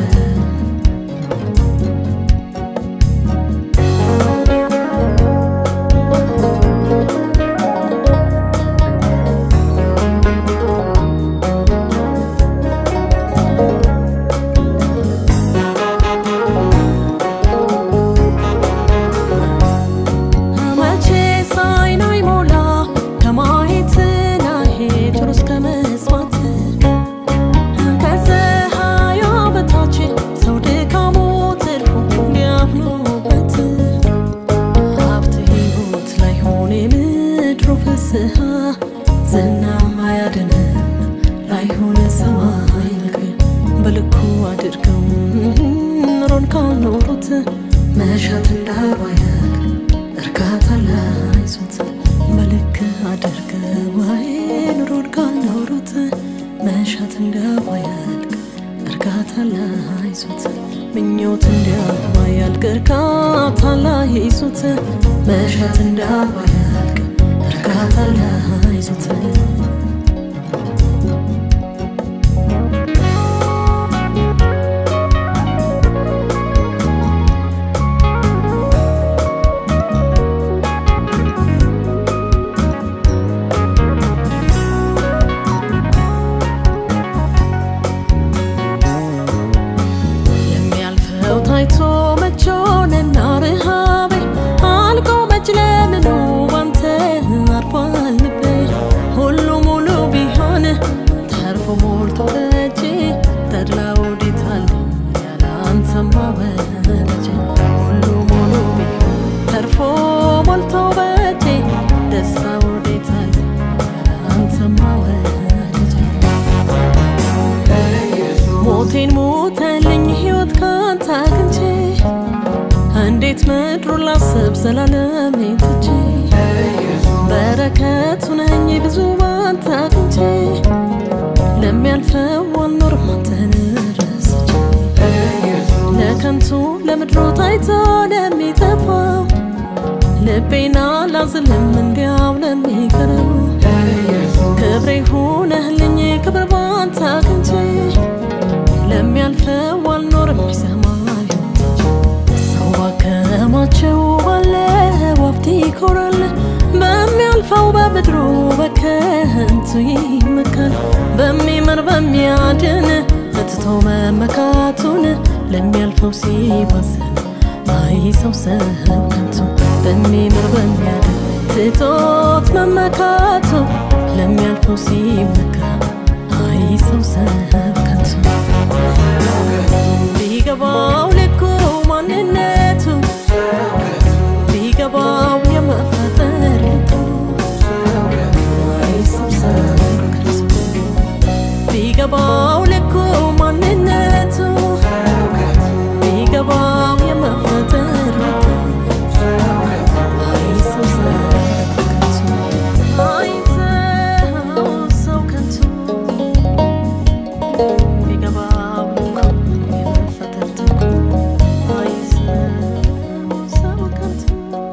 መቼ ሳይን አይሞላ ከማየት ናሄድ ሩስ ከመስማት ከፀሐዩ በታች ሰው ድካሙ ትርፉ እንዲያምኑበት ሀብት ሕይወት ላይ ሆነ የምድሩ ፍስሐ ዝናም አያድንም ላይሆነ ሰማይ መግቢያ በልኩ አድርገው ኑሮን ካልኖሩት መሻት እንዳባያል እርካታ ላይዙት በልክ አድርገው አይ ኑሮን ካልኖሩት መሻት እንዳባያልቅ እርካታ ላይዙት ምኞት እንዳባያልቅ እርካታ ላይዙት መሻት እንዳባያልቅ እርካታ ላይዙት የሚያልፈው ታይቶ መቾንና ርሃቤ አልቆ መች ለምኑ ባንተ አርፏል ልቤ ሁሉ ሙሉ ቢሆን ተርፎ ሞልቶ በእጄ ተድላ ወዴት አለ ያለ አንተማ ወዳጄ ሁሉ ሙሉ ቢሆን ተርፎ ሞልቶ በእጄ ደስታ ወዴት አለ ያለ አንተማ ወዳጄ ሞቴን ሞተልኝ ሕይወት ካንተ አግኝቼ እንዴት ምድሩ ላስብ ዘላለም ትቼ በረከቱ ነኝ ብዙ ባንተ አግኝቼ ለሚያልፈው አልኖርም አንተን ረስቼ ለከንቱ ለምድሩ ታይቶ ለሚጠፋው ልቤና ላዝልም እንዲያው ለሚቀረው ክብሬ ሆነህልኝ ክብር ባንተ አግኝቼ ለሚያልፈው አልኖርም ሰማዩ ሰው ባከማቸው ባለ ወፍት ይኮራል በሚያልፈው በምድሩ በከ በሚያድን ትቶ መመካቱን ለሚያልፈው ሲወስን አይ ሰው ሰው ከንቱ በሚምር በሚያድን ትቶት መመካቱ ለሚያልፈው ሲመካ አይ ሰው ሰው ከንቱ ቢገባው ልኩ ማንነቱ ቢገባው የመፈጠር ልቡ አይ ሰው ሰው ከንቱ ቢገባው ልኩ ማንነቱ ቢገባው የመፈጠር ልቡ አይ ሰው ሰው ከንቱ አይ ሰው ሰው ከንቱ ቢገባው ልኩ የመፈጠር ልቡ አይ ሰው ሰው ከንቱ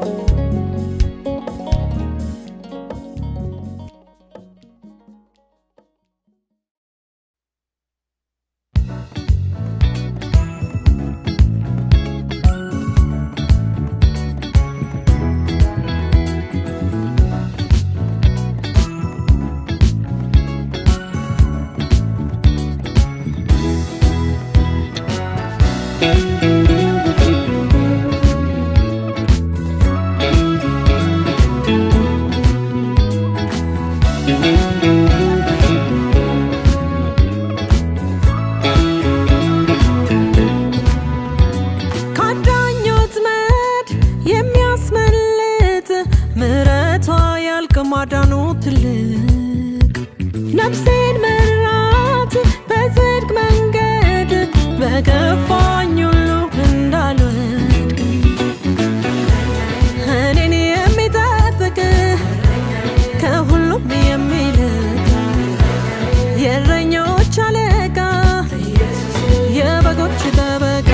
ካዳኞት መድ የሚያስመልጥ ምሕረቷ ያልቅ ማዳኑ ትልቅ ነፍሴን መራት በጽድቅ መንገድ በገፋኝ ሁሉ እንዳልወድቅ እኔን የሚጠብቅ ከሁሉም የሚልቅ የእረኞች አለቃ የበጎች ጠበቃ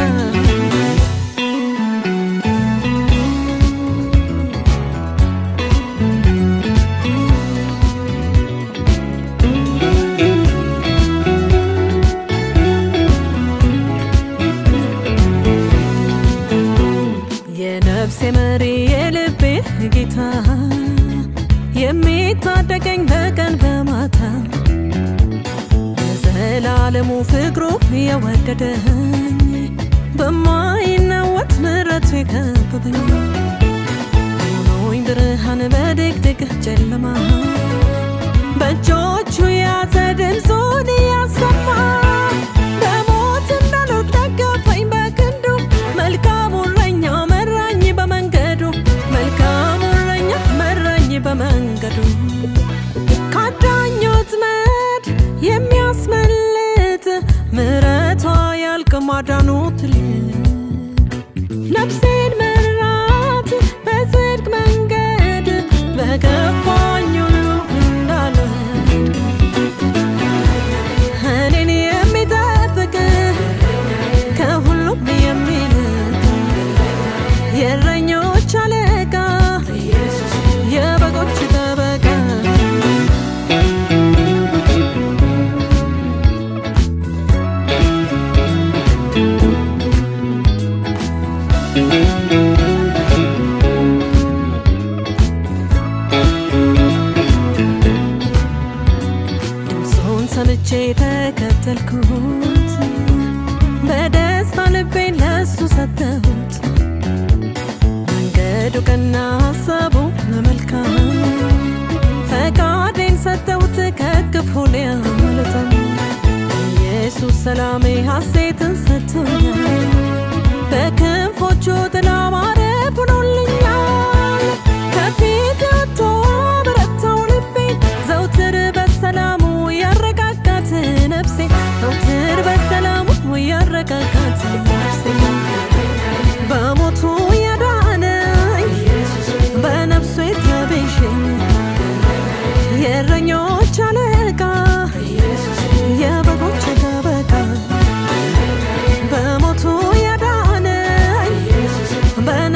የነፍሴ መሪ የልቤ ጌታ የሚታደገኝ በቀን በማታ የዘላለሙ ፍቅሩ የወደደኝ በማይናወጥ ምሕረቱ የከበበኝ ሆኖኝ ብርሃን በድቅድቅ ጨለማ በእጆቹ የያዘ ድምፁን እያሰማ በሞት እንዳልወድቅ ደገፈኝ በክንዱ መልካሙ እረኛ መራኝ በመንገዱ መልካሙ እረኛ መራኝ በመንገዱ ካዳኞት መድ የሚያስመልጥ ምሕረቷ ያልቅ ማዳኑ ትልቅ ነፍሴን መራት በጽድቅ መንገድ በገፋኝ ሁሉ እንዳልወድቅ እኔን የሚጠብቅ ከሁሉም የሚልቅ የእረኞች አለቃ የበጎች ጠበቃ ድምፁን ሰምቼ ተከተልኩት በደስታ ልቤን ለሱ ሰጠሁት መንገዱ ቀና ሀሳቡ መልካም ፈቃዴን ሰጠሁት ከክፉ ሊያመልጠን ኢየሱስ ሰላሜ ሐሴትን ሰጥቶኛል በክንፎቹ ጥላ ማረፍ ሆኖልኛል ከፊት ወጥቶ በረታው ልቤን ዘውትር በሰላሙ ያረጋጋት ነፍሴ ዘውትር በሰላሙ ያረጋጋት ነፍሴ በሞቱ ያዳነኝ በነፍሱ የተቤዠኝ የእረኞች አለቃ የበጎች ጠበቃ በሞቱ ያዳነኝ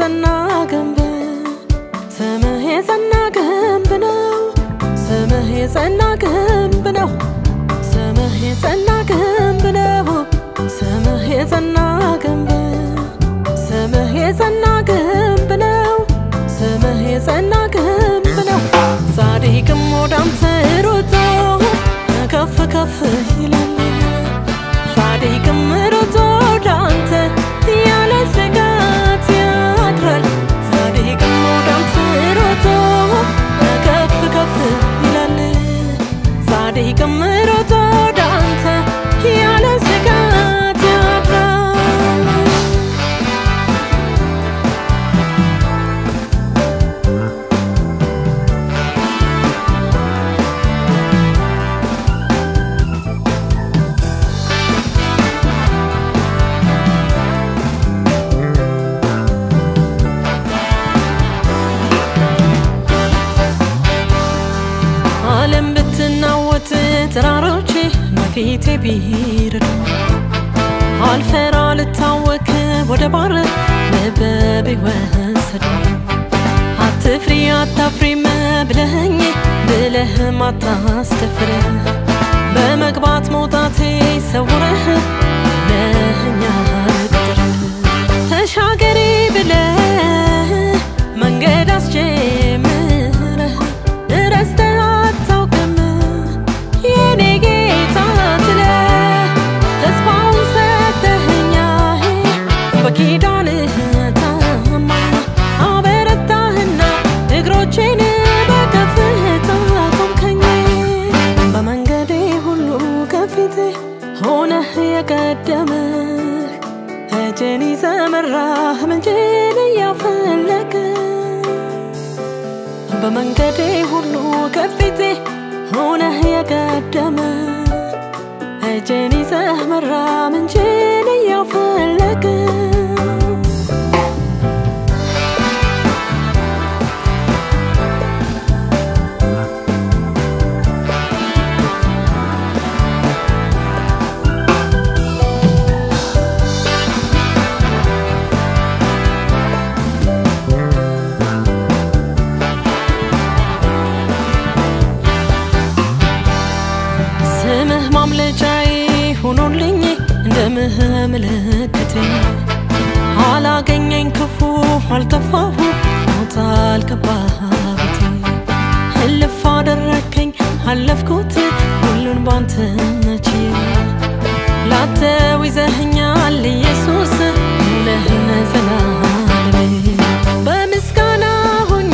የጸና ግንብ ስምህ የጸና ግንብ ነው ስምህ የጸና ግንብ ነው ስምህ የጸና ግንብ ነው ስምህ የጸና ግንብ ስምህ የጸና ግንብ ነው ስምህ የጸና ግንብ ነው ጻድቅም ወዳንተ ሮጦ ከፍ ከፍ ይላል ጻድቅም ሮጦ ወዳንተ ያለ ስጋት ያድራል ጻድቅም ወዳንተ ሮጦ ከፍ ከፍ ይላል ጻድቅም ሮጦ ወዳንተ ያለ ስጋት ያድራል ዓለም ብትናወጥ ተራሮች በፊቴ ቢረዱ አልፈራ ልታወክ ወደ ባር ልብ ቢወሰዱ አትፍሪ አታፍሪም ብለኸኝ ብለህም አታስደፍረ በመግባት መውጣቴ ሰውረህ ለህኛል ቅጥር ተሻገሪ ብለህ መንገድ አስጀምረህ ረስተህ አታውቅም የኔ ጌታ ትለህ ተስፋውን ሰተኸኛል በኪዳንህ ታማኝ አበረታህና እግሮቼን በከፍታ ቆምከኝ በመንገዴ ሁሉ ከፊቴ ሆነህ የቀደመህ እጄን ይዘህ መራህ ምንጭን እያፈለገ በመንገዴ ሁሉ ከፊቴ ሆነህ የቀደመ እጄን ይዘህ መራ ምንጭን እያፈለገ ስምህ ማምለጫዬ ሆኖልኝ እንደምህ ምልክቴ አላገኘኝ ክፉ አልጠፋሁ ሞት አልገባህ ቤቴ እልፍ አደረከኝ አለፍኩት ሁሉን ባንተ መቼ ላተው ይዘኸኛል ኢየሱስ ነህ ዘላለሜ በምስጋና ሆኜ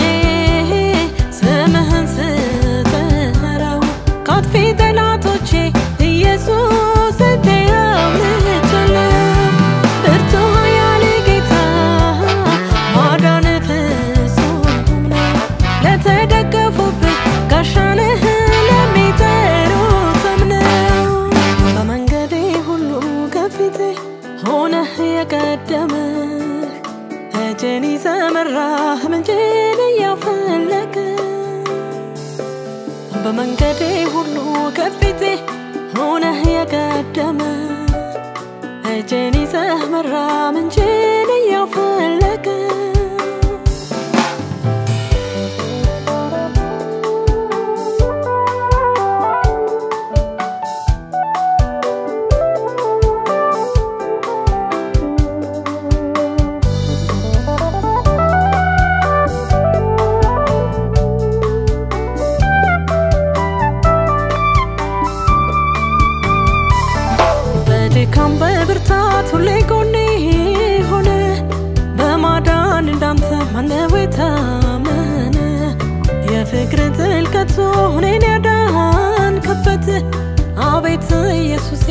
ስምህን ስጠራው ካጥፊ ጠላቶቼ ኢየሱስ እቴያምልቻለሁ ብርቱ ኃያል ጌታ ማዳን ፍጹም ነው ለተደገፉብህ ጋሻነህ ለሚጠሩትም ነው በመንገዴ ሁሉ ከፊቴ ሆነህ የቀደመህ እጄን ይዘህ መራህ ምንጭን እያፈለገ በመንገዴ ሁሉ ከፊቴ ሆነህ የቀደመ እጄን ይዘህ መራ ምንጭን እያፈለገ በድካም በብርታት ሁሌ ጎኔ ሆነ በማዳን እንዳንተ ማነው የታመነ የፍቅር ጥልቀቱ እኔን ያዳንክበት አቤት ኢየሱሴ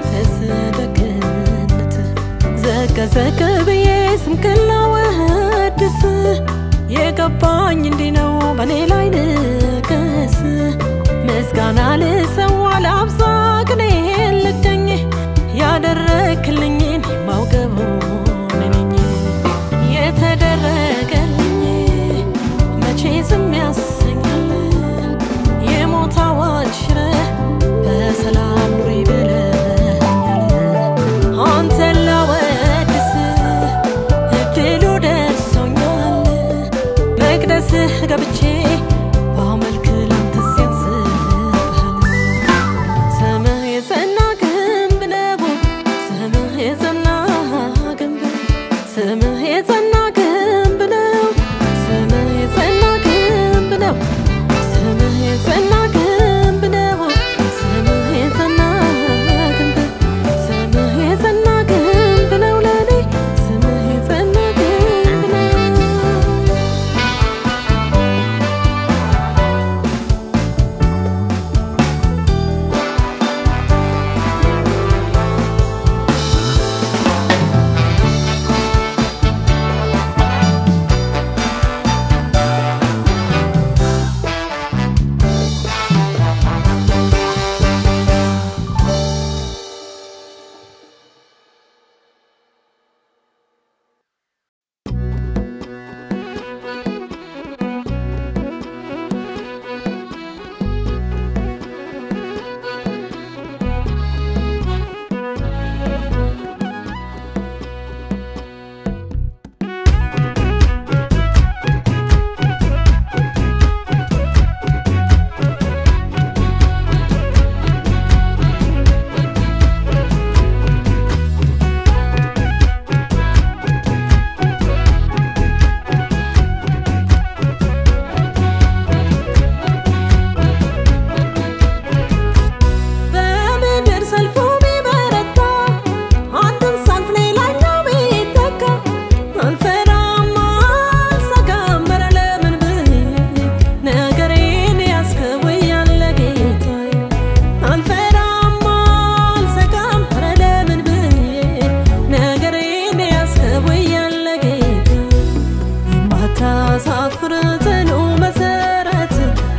ተስደግነት ዘቀ ዘቀ ብዬ ስምህን ላወድስ የገባኝ እንዲህ ነው በእኔ ላይ ንገስ ምስጋና ልሰዋ ላብዛ ቅኔን ልገኝ ያደረክልኝን የማውቀው እኔ ነኝ የተደረገልኝ መቼ ዝም ያሰኛል የሞት አዋጅ ሽረህ በሰላም ኑሪ ብለኸኛል አንተን ላወድስ እድሉ ደርሶኛል ገብቼ ባመልክ ላንተ ሲያንስብሃል ስምህ የጸና ግንብ ነው ስምህ የጸና ግንብ ስምህ የጸና ግንብ ነው ስምህ የጸና ግንብ ነው ስምህ የጸና ግንብ ነው ስምህ የጸና ግንብ ስምህ የጸና ግንብ ነው ለኔ ስምህ የጸና ግንብ ነው በምድር ሰልፉ ቢበረታ አንዱን ሳልፍ ሌላኛው ቢተካ አልፈራም አልሰጋም ኧረ ለምን ብዬ ነገሬን ያዝከው እያለ ጌታዬ አልፈራም አልሰጋም ኧረ ለምን ብዬ ነገሬን ያዝከው እያለ ጌታዬ የማታሳፍር ጽኑ መሰረት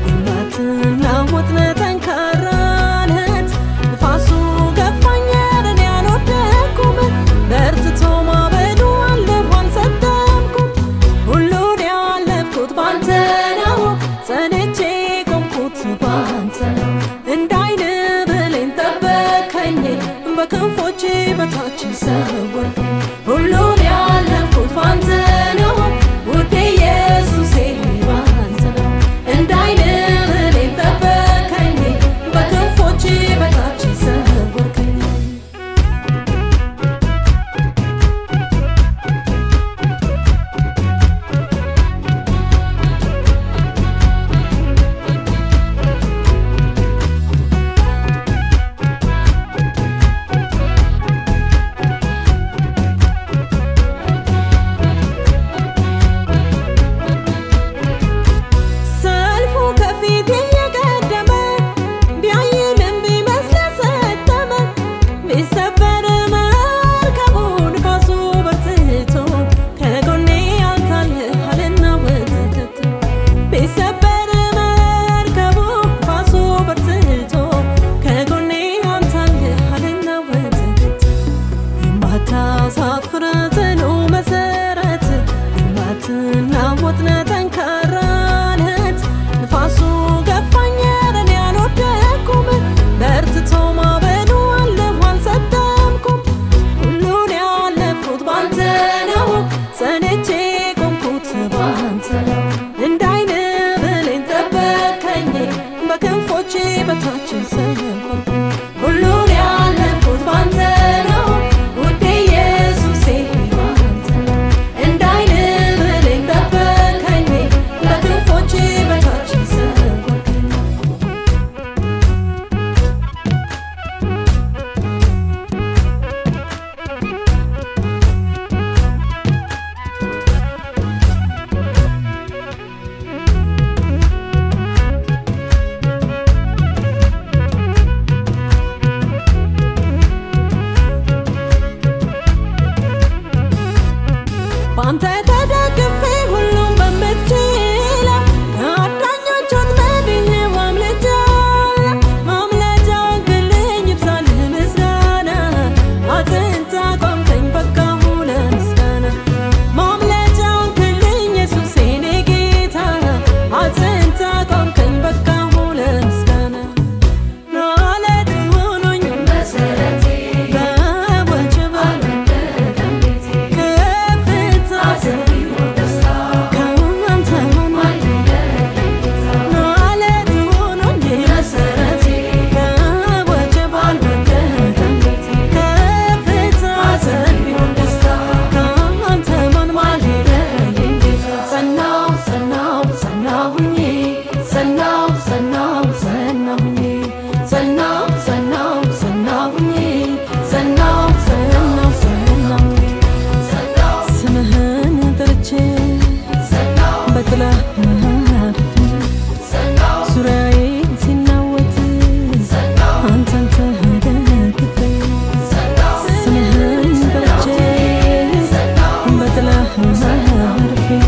የማትናወጥ ጠንካራ ነት ንፋሱ ገፋኝ እኔ አልወደኩም በርትቶ ማበዱ አለፉ አልሰጠምኩም ሁሉን ያለፍኩት ባንተ ነው ጸንቼ ቆምኩት ባንተ ነው እንደ ዓይን ብሌን ጠበከኝ በክንፎች በታች ሰወርከኝ ሁሉን ያለፍኩት ባንተ ነው ውዴ ኢየሱሴ ባንተ ነው እንደ ዓይን ብሌን ጠበከኝ በክንፎች በታች ሰወርከኝ ሰልፉ ከፊት እየቀደመ ቢያይልም ቢመስል ሰጠመ ቢሰበር መርከቡ ንፋሱ በርትቶ ከጎኔ አንታልሃልና ወተት ቢሰበር መርከቡ ንፋሱ በርትቶ ከጎኔ አንታልሃልና ወተት የማታሳፍር ጽኑ መሰረት የማትናወጥ ጠንካራ ነት ንፋሱ ገፋኝ እኔ አልወደኩም በርትቶ ማበዱ አለፉ አልሰጠምኩም ሁሉን ያለፍኩት ባንተ ነው ጸንቼ ቆምኩት ባንተ ነው እንደ ዓይን ብሌን ጠበከኝ በክንፎች በታች ሰወርከኝ ሁሉን ያለፍኩት ባንተ ነው ውዴ ኢየሱሴ ባንተ ነው እንደ ዓይን ብሌን ጠበከኝ በክንፎች በታች ሰወርከኝ በአንተ ተደግፌ ሁሉም በምትችለው ከአዳኞች ወጥመድ ይዤው አምልጫለሁ። ማምለጫው ግልኝ ይብዛልህ ምስጋና አጥንት አቆምከኝ በቃሁ ለምስጋና ማምለጫው ግልኝ ኢየሱስ የኔ ጌታ አጥንት አቆምከኝ በቃሁ ለምስጋና ናለት ሆኖኝ መሰረቴ በወጀብ አልወደቀም ቤቴ ከፍታ አዘን ቢወጣ ማረፊያ